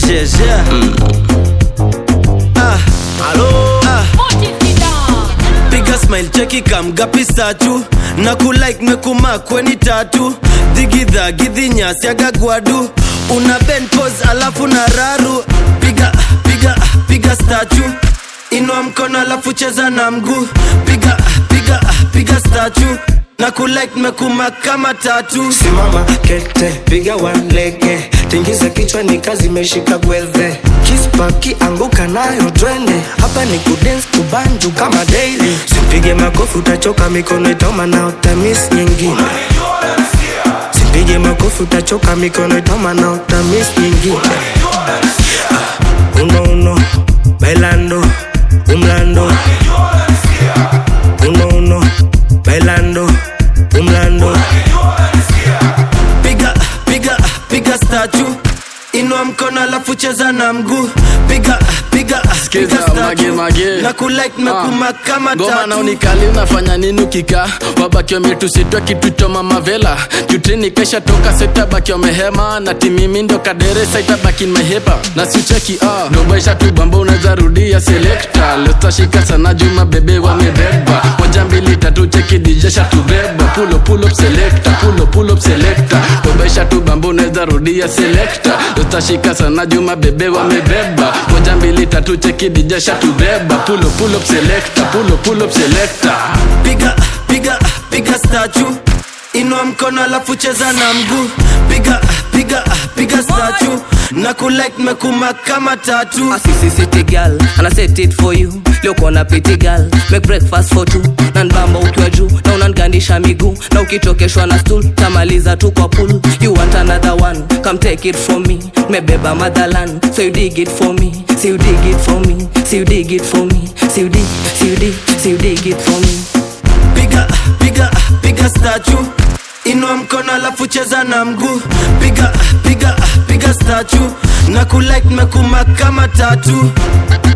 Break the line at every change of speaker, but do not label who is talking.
shesh yeah. ah. ah. piga smile cheki kamgapi statu na kulike mekumakweni tatu dhigidha gidhinyasiagagwadu una ben pos alafu na raru piga piga piga statu inua mkono alafu cheza na mguu piga piga piga statu na kulike mekuma kama tatu
simama kete piga walege tingiza kichwa ni kazi imeshika gwedhe kispaki anguka nayo twende hapa ni kudens kubanju kama daily simpige makofi utachoka mikono itauma na utamis nyingine simpige makofi utachoka mikono itauma na utamis nyingine ah, uno uno bailando umlando uno uno bailando umlando
piga piga piga statu inua mkono alafu cheza na mguu piga piga
Skiza,
piga statue.
mage, mage.
na kulike mekuma kama
ngoma na
tatu
unikali unafanya nini ukika wabaki wametusitwa kitu cha mamavela jutini kesha toka sitabaki wamehema na timimi ndo kadere saitabaki mehepa na sicheki ah. dobaisha tu bamba unaweza rudia selekta lestashika sana juma bebe wamebeba moja mbili tatu cheki dijesha tubeba pulo pulo selekta pulo pulo selekta dobaisha tu bamba unaweza rudia selekta lestashika sana juma bebe wamebeba moja mbili tatu cheki dijesha tubeba pulo pulo selekta pulo pulo selekta
piga piga piga statu inua mkono alafu cheza na mguu piga piga piga statu na kulike mekuma kama tatu
A sissy city girl and I set it for you leo kona piti girl make breakfast for two na nbamba ukiwa juu na unangandisha miguu na ukitokeshwa na stool tamaliza tu kwa pool you want another one come take it from me mebeba motherland so you dig it for me so you dig it for me so you dig it for me so you dig so you dig so you dig it for me
piga piga piga statu inua mkono alafu cheza na mguu piga piga piga statu na kulike mekuma kama tatu